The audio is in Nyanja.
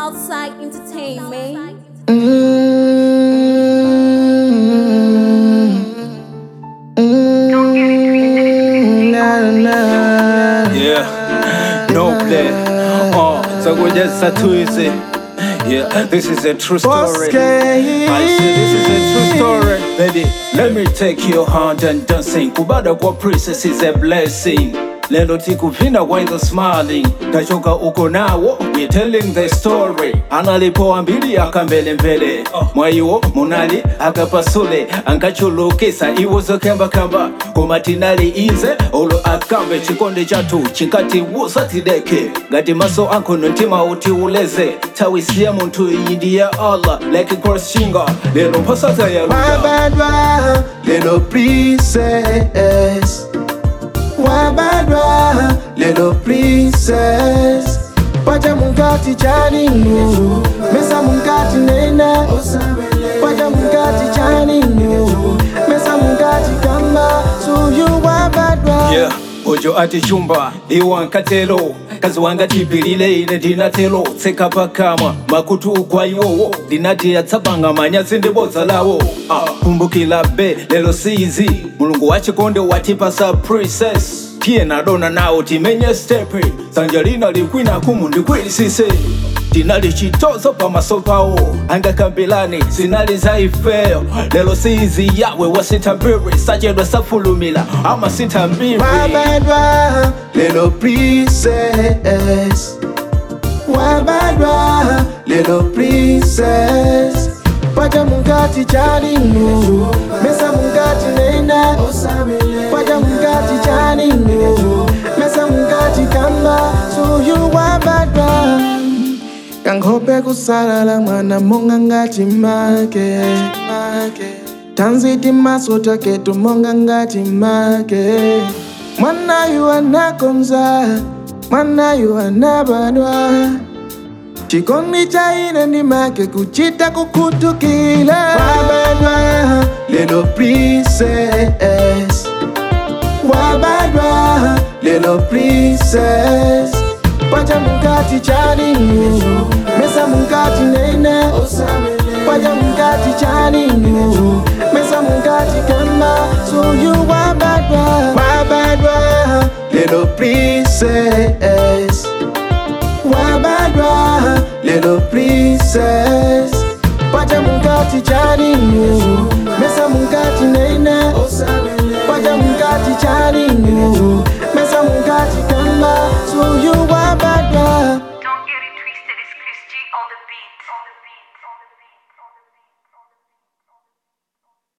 Southside Entertainment. Yeah, no play. Oh, so we just a twizy. Yeah, this is a true story. Boske. I say this is a true story. Baby, let me take your hand and dancing. Kubada kwa princess is a blessing. Lelo tikupinda kwa hizo smiling tachoka uko nawo we telling the story analipoambili akambele mbele mwaiwo munali akapasule ankachulukisa iwozokembakamba kumatinali ize olo akambe chikonde chatu chikati wusatideke ngati maso ankono ntima uti uleze tawisiya munthu iyi ndi ya allah like cross shinga lero mphosata ya luda Wabadwa, little princess. Wabadwa, little princess. Paja mungati chaninu, mesa mungati nena. Paja mungati chaninu, mesa mungati kamba. So you wabadwa. Yeah, ojo ati chumba iwankatelo kazi wanga chipilile ine ndinatelo tseka pakamwa makutu kwa iwowo ndinati yatsapanga manyazi ndibodza lawo ah, kumbukila be lelo sizi mulungu wachikonde watipasa princess tiye nadona nawo timenye stepe sanja lina likwina kumu ndikwilisise tinali chitozo pamaso pawo angakambirani zinali za ifeyo lelo sizi yawe wasitambiri sachedwa safulumila ama sitambiri Wabadwa, little princess. Wabadwa, little princess. Paja mungati chaninu, mesa mungati nena. Paja mungati chaninu, mesa mungati kamba. So you wabadwa. Kanghope kusalala mwana monga ngati make. Tanziti maso taketu monga ngati make. Mwana yu anakonza, mwana yu anabadwa. Chikondi cha ine ndi make kuchita kukutukila. Wabadwa, little princess. Wabadwa, little princess. Paja mungati chaninu, mesa mungati nena. Paja mungati chaninu, mesa mungati kamba. So you wabadwa, wabadwa, little princess. Wabadwa, little princess. Paja mungati chaninu, mesa mungati nena. Paja mungati chaninu, mesa mungati kamba. So you wabadwa. Don't get it twisted, it's Chris G on the beat. On the beat.